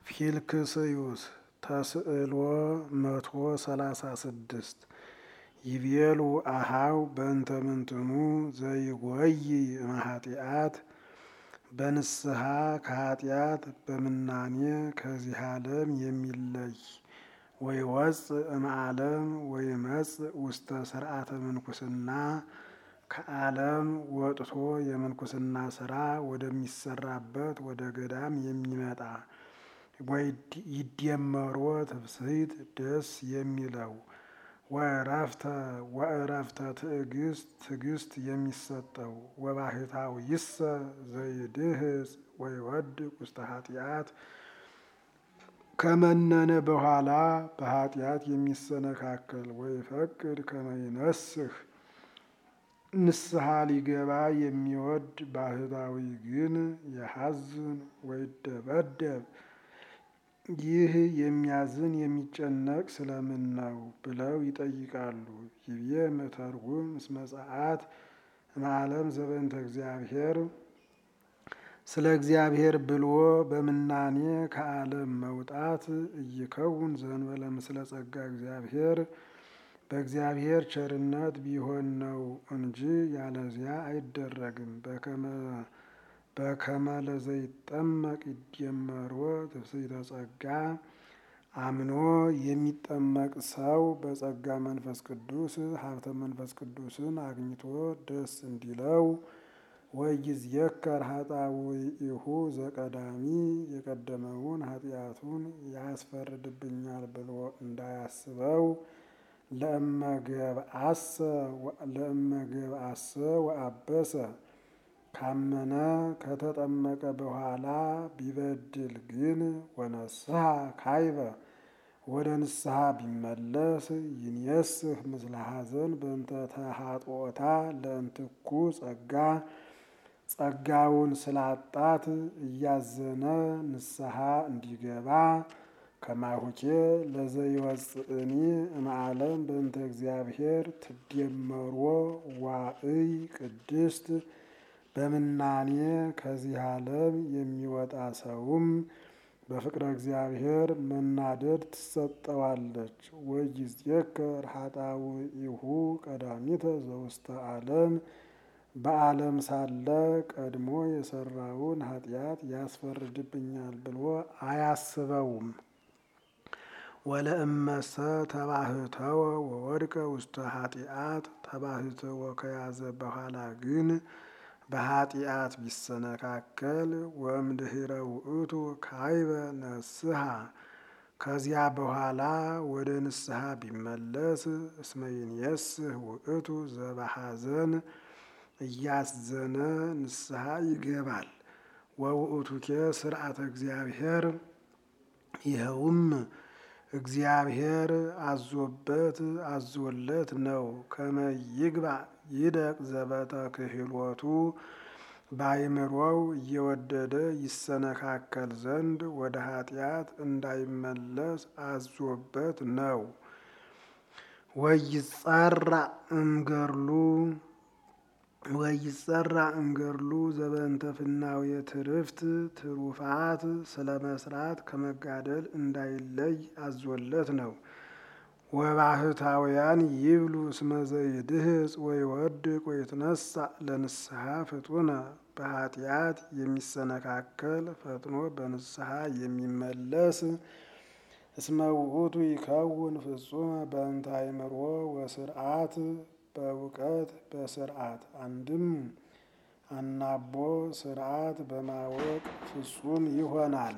ፊልክስዩስ ተስዕሎ መቶ ሰላሳ ስድስት ይቤሉ አሃው በእንተ ምንትኑ ዘይጎይ እምኃጢአት በንስሐ ከኃጢአት በምናኔ ከዚህ ዓለም የሚለይ ወይወፅእ እምዓለም ወይመጽእ ውስተ ስርዓተ ምንኩስና ከዓለም ወጥቶ የምንኩስና ስራ ወደሚሰራበት ወደ ገዳም የሚመጣ ይደመሮ ትፍስሕት ደስ የሚለው ወእረፍተ ትዕግስት ትዕግስት የሚሰጠው ወባሕታው ይሰ ዘይድህጽ ወይወድቅ ውስተ ኃጢአት ከመነነ በኋላ በኃጢአት የሚሰነካከል ወይፈቅድ ከመ ይነስህ ንስሐ ሊገባ የሚወድ ባሕታዊ ግን የሐዝን ወይደበደብ ይህ የሚያዝን የሚጨነቅ ስለምን ነው ብለው ይጠይቃሉ። ይቤ መተርጉም እስመ ጸአት እምዓለም ዘበእንተ እግዚአብሔር ስለ እግዚአብሔር ብሎ በምናኔ ከዓለም መውጣት እይከውን ዘእንበለ ምስለ ጸጋ እግዚአብሔር በእግዚአብሔር ቸርነት ቢሆን ነው እንጂ ያለዚያ አይደረግም። በከመ ለዘይጠመቅ ይደመሮ ትፍስሕተ ጸጋ አምኖ የሚጠመቅ ሰው በጸጋ መንፈስ ቅዱስ ሀብተ መንፈስ ቅዱስን አግኝቶ ደስ እንዲለው ወይዝየከር ኃጣውኢሁ ዘቀዳሚ የቀደመውን ኃጢአቱን ያስፈርድብኛል ብሎ እንዳያስበው ለእመገብአሰ ወአበሰ ካመነ ከተጠመቀ በኋላ ቢበድል ግን ወነስሐ ካይበ ወደ ንስሐ ቢመለስ ይንየስህ ምስለ ሐዘን በእንተ ተኃጥኦታ ለእንትኩ ጸጋ ጸጋውን ስላጣት እያዘነ ንስሐ እንዲገባ ከማሁኬ ለዘይወፅእኒ እምዓለም በእንተ እግዚአብሔር ትደመሮ ዋዕይ ቅድስት በምናኔ ከዚህ ዓለም የሚወጣ ሰውም በፍቅረ እግዚአብሔር መናደድ ትሰጠዋለች። ወይዝየከር ኃጣውኢሁ ቀዳሚተ ዘውስተ ዓለም በዓለም ሳለ ቀድሞ የሰራውን ኃጢአት ያስፈርድብኛል ብሎ አያስበውም። ወለእመሰ ተባህተወ ወወድቀ ውስተ ኃጢአት ተባህተወ ከያዘ በኋላ ግን በኃጢአት ቢሰነካከል ወእምድኅረ ውእቱ ካይበ ነስሐ ከዚያ በኋላ ወደ ንስሐ ቢመለስ እስመ ይንየስህ ውእቱ ዘበሐዘን እያዘነ ንስሐ ይገባል። ወውእቱኬ ስርዓተ እግዚአብሔር ይኸውም እግዚአብሔር አዞበት አዞለት ነው። ከመ ይግባእ ይደቅ ዘበተ ክህሎቱ በአይምሮው እየወደደ ይሰነካከል ዘንድ ወደ ኃጢአት እንዳይመለስ አዞበት ነው። ወይጸራ እምገድሉ ወይጸራ እምገድሉ ዘበእንተ ፍናዌ ትርፍት ትሩፋት ስለ መስራት ከመጋደል እንዳይለይ አዞለት ነው። ወባሕታውያን ይብሉ እስመ ዘይድህጽ ወይወድቅ ወይትነሣእ ለንስሐ ፍጡነ በኃጢአት የሚሰነካከል ፈጥኖ በንስሐ የሚመለስ እስመ ውእቱ ይከውን ፍጹመ በእንተ አእምሮ ወስርዓት በእውቀት በስርዓት አንድም አናቦ ስርዓት በማወቅ ፍጹም ይሆናል።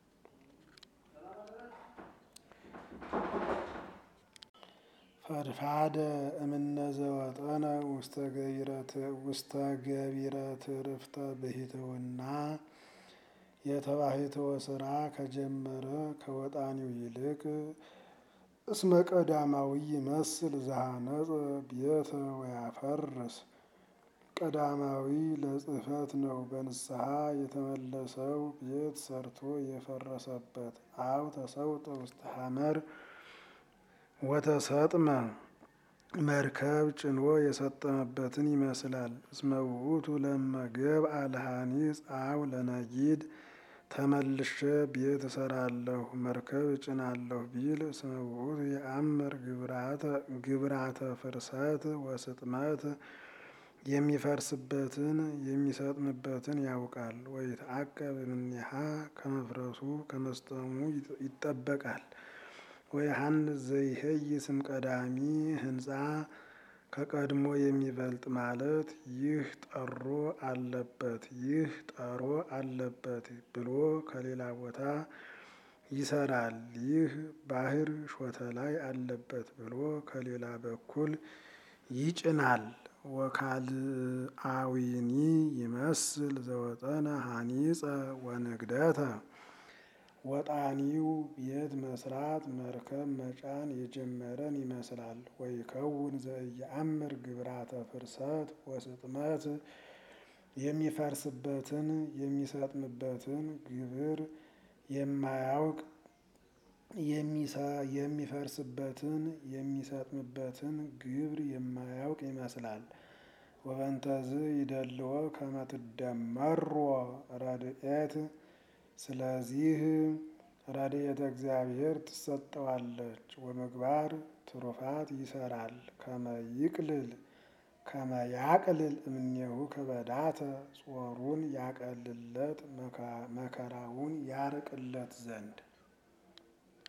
ፈድፋደ እምነ ዘወጠነ ውስተ ገቢረ ትርፍተ ብሂትውና የተባሕትዎ ስራ ከጀመረ ከወጣኒው ይልቅ እስመ ቀዳማዊ ይመስል ዘሐነጸ ቤተ ወያፈርስ ቀዳማዊ ለጽሕፈት ነው። በንስሐ የተመለሰው ቤት ሰርቶ የፈረሰበት አው ተሰውጠ ውስተ ሐመር ወተሰጥመ መርከብ ጭኖ የሰጠመበትን ይመስላል። እስመ ውእቱ ለመገብ አልሃኒጽ አው ለነጊድ ተመልሼ ቤት እሰራለሁ መርከብ እጭናለሁ ቢል እስመ ውእቱ የአምር ግብራተ ፍርሰት ወስጥመት የሚፈርስበትን የሚሰጥምበትን ያውቃል። ወይትዐቀብ እምኔሃ ከመፍረሱ ከመስጠሙ ይጠበቃል። ወይሐንስ ዘይሄይስም ቀዳሚ ህንፃ ከቀድሞ የሚበልጥ ማለት ይህ ጠሮ አለበት ይህ ጠሮ አለበት ብሎ ከሌላ ቦታ ይሰራል። ይህ ባህር ሾተ ላይ አለበት ብሎ ከሌላ በኩል ይጭናል። ወካልአዊኒ ይመስል ዘወጠነ ሐኒፀ ወንግደተ ወጣኒው ቤት መስራት መርከብ መጫን የጀመረን ይመስላል። ወይከውን ዘኢየአምር ግብራተ ፍርሰት ወስጥመት የሚፈርስበትን የሚሰጥምበትን ግብር የማያውቅ የሚፈርስበትን የሚሰጥምበትን ግብር የማያውቅ ይመስላል። ወበንተዝ ይደልዎ ከመ ትደመሮ ረድኤት ስለዚህ ረድኤተ እግዚአብሔር ትሰጠዋለች። ወምግባር ትሩፋት ይሰራል ከመ ይቅልል ከመ ያቅልል እምኔሁ ከበዳተ ጾሩን ያቀልለት መከራውን ያርቅለት ዘንድ